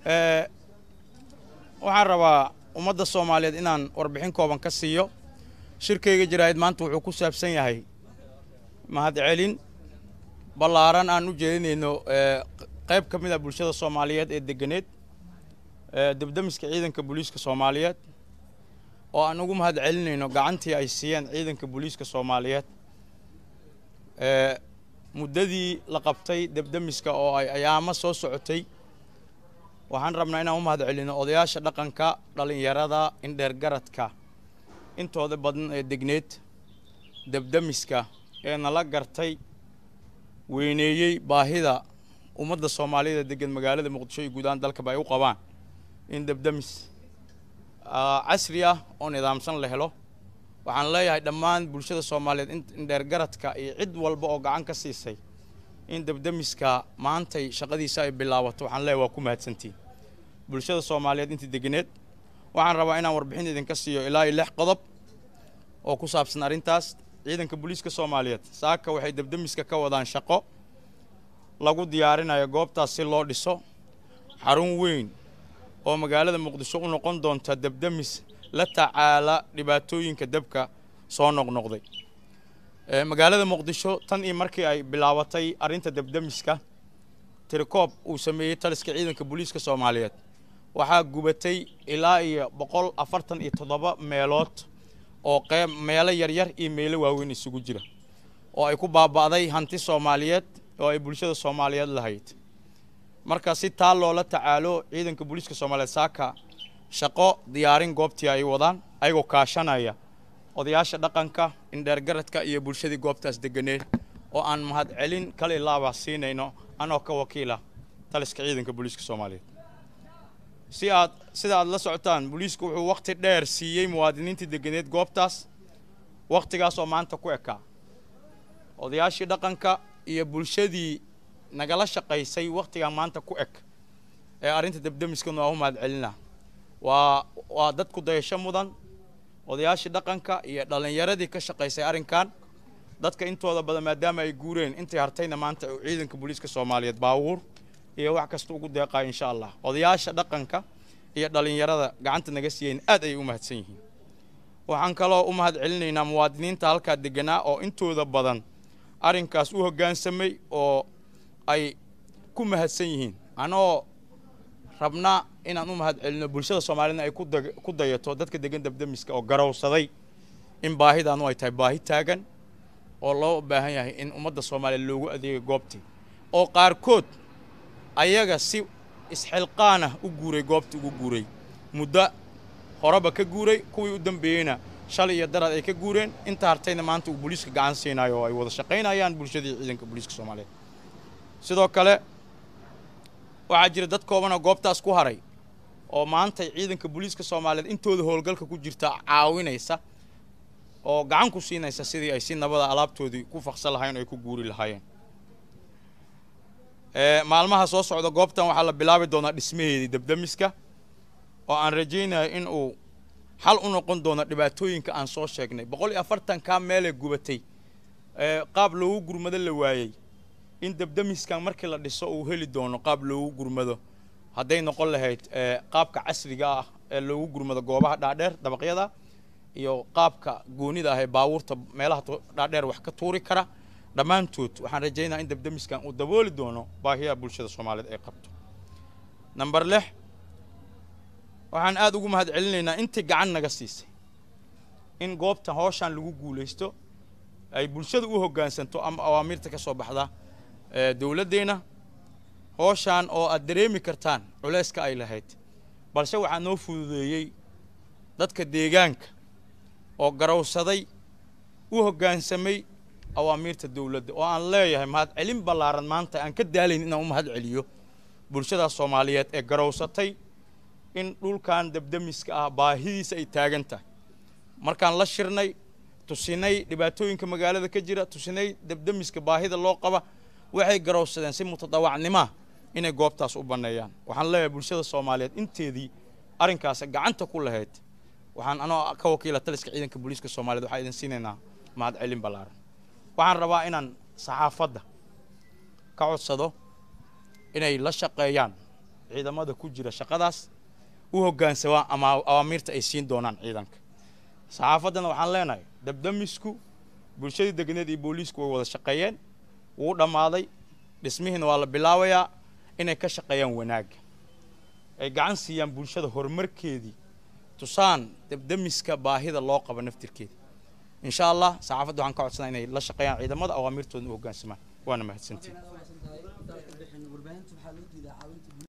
waxaan rabaa ummadda soomaaliyeed inaan warbixin kooban ka siiyo shirkayga jaraa'id maanta wuxuu ku saabsan yahay mahadcelin ballaaran aan u jeedinayno qayb ka mid a bulshada soomaaliyeed ee deganeed debdemiska ciidanka booliiska soomaaliyeed oo aan ugu mahad celinayno gacantii ay siiyeen ciidanka booliiska soomaaliyeed muddadii la qabtay debdemiska oo ay ayaamo soo socotay waxaan rabnaa inaan u mahad celino odayaasha dhaqanka dhallinyarada indheergaradka intooda badan ee degneed debdemiska ee nala gartay weyneeyey baahida ummadda soomaaliyada degan magaalada muqdisho iyo guud ahaan dalkaba ay u qabaan in debdemis casri ah oo nidaamsan la helo waxaan leeyahay dhammaan bulshada soomaaliyeed indheergaradka iyo cid walba oo gacan ka siisay in debdemiska maantay shaqadiisa ay bilaabato waxaan leeyahay waa ku mahadsantiin bulshada soomaaliyeed intii deganeed waxaan rabaa inaan warbixin idinka siiyo ilaa iyo lix qodob oo ku saabsan arrintaas ciidanka booliiska soomaaliyeed saaka waxay debdemiska ka wadaan shaqo lagu diyaarinayo goobtaas si loo dhiso xarun weyn oo magaalada muqdisho u noqon doonta debdemis la tacaala dhibaatooyinka debka soo noqnoqday magaalada muqdisho tan iyo markii ay bilaabatay arrinta debdemiska tirikoob uu sameeyey taliska ciidanka booliiska soomaaliyeed waxaa gubatay ilaa iyo boqol afartan iyo toddoba meelood oo qeyb meelo yaryar iyo meelo waaweyn isugu jira oo ay ku baaba'day hanti soomaaliyeed oo ay bulshada soomaaliyeed lahayd marka si taa loola tacaalo ciidanka booliiska soomaaliyeed saaka shaqo diyaarin goobtii ay wadaan ayagoo kaashanaya odayaasha dhaqanka indheergaradka iyo bulshadii goobtaas deganeed oo aan mahadcelin kale ilaaba siinayno anoo ka wakiila taliska ciidanka booliiska soomaaliyeed si aad sida aad la socotaan booliisku wuxuu wakhti dheer siiyey muwaadiniintii deganeed goobtaas wakhtigaas oo maanta ku ekaa odayaashii dhaqanka iyo bulshadii nagala shaqaysay wakhtigan maanta ku eg ee arrinta debdemiskana waa u mahad celina waa waa dad ku dayasho mudan odayaashii dhaqanka iyo dhallinyaradii ka shaqaysay arrinkan dadka intooda badan maadaama ay guureen intay hartayna maanta ciidanka booliiska soomaaliyeed baabuur iyo wax kasta ugu deeqayo insha allah odayaasha dhaqanka iyo dhallinyarada gacanta naga siiyeen aad ayay u mahadsan yihiin waxaan kaloo u mahad celinaynaa muwaadiniinta halkaa deganaa oo intooda badan arrinkaas u hoggaansamay oo ay ku mahadsan yihiin anoo rabnaa inaan u mahad celino bulshada soomaaliyedna ay ku dayato dadka degan debdemiska oo garowsaday in baahidaanu ay tahay baahi taagan oo loo baahan yahay in ummadda soomaaliya loogu adeegay goobtii oo qaarkood ayaga si isxilqaanah u guuray goobtii ugu guuray muddo horeba ka guuray kuwii u dambeeyeyna shalay iyo daraad ay ka guureen inta hartayna maanta uu booliiska gacan siinayo oo ay wada shaqaynayaan bulshadii ciidanka booliiska soomaaliyeed sidoo kale waxaa jira dad koobanoo goobtaas ku haray oo maantay ciidanka booliiska soomaaliyeed intooda howlgalka ku jirta caawinaysa oo gacan ku siinaysa sidii ay si nabada alaabtoodii ku faqsan lahayen oo ay ku guuri lahaayeen maalmaha soo socda goobtan waxaa la bilaabi doonaa dhismaheedii debdemiska oo aan rajaynayo in uu xal u noqon doono dhibaatooyinka aan soo sheegnay boqol iyo afartankaa meelee gubatay qaab loogu gurmado la waayey in debdemiskan markii la dhiso uu heli doono qaab loogu gurmado hadday noqon lahayd qaabka casriga ah ee loogu gurmado goobaha dhaadheer dabaqyada iyo qaabka goonida ah ee baabuurta meelaha dhaadheer wax ka tuuri kara dhammaantood waxaan rajaynaa in debdemiskan uu dabooli doono baahiyaha bulshada soomaaliyeed ay qabto namber lix waxaan aada ugu mahad celinaynaa intii gacan naga siisay in goobta hooshaan lagu guulaysto ay bulshada u hoggaansanto ama awaamiirta ka soo baxda dowladdeenna hooshaan oo aad dareemi kartaan culayska ay lahayd balse waxaa noo fududeeyey dadka deegaanka oo garowsaday u hoggaansamay awaamiirta dowladda oo aan leeyahay mahad celin ballaaran maanta aan ka daalayn inaan u mahad celiyo bulshadaas soomaaliyeed ee garowsatay in dhulkan debdemiska ah baahidiisa ay taagan tahay markaan la shirnay tusinay dhibaatooyinka magaalada ka jira tusinay debdemiska baahida loo qaba waxay garowsadeen si mutadawacnimaa inay goobtaas u banneeyaan waxaan leeyahay bulshada soomaaliyeed inteedii arrinkaas gacanta ku lahayd waxaan anoo ka wakiila taliska ciidanka booliiska soomaaliyeed waxaan idin siinaynaa mahad celin ballaaran waxaan rabaa inaan saxaafadda ka codsado inay la shaqeeyaan ciidamada ku jira shaqadaas u hoggaansamaan ama awaamiirta ay siin doonaan ciidanka saxaafaddana waxaan leenahay dabdamisku bulshadii degneed iyo booliisku way wada shaqeeyeen wuu dhammaaday dhismihiina waa la bilaabayaa inay ka shaqeeyaan wanaagga ay gacan siiyaan bulshada horumarkeedii tusaan dabdamiska baahida loo qabo naftirkeeda insha allah saxaafadda waxaan ka codsanaa inay la shaqeeyaan ciidamada awaamiirtoodna u hoggaansamaan waana mahadsantiin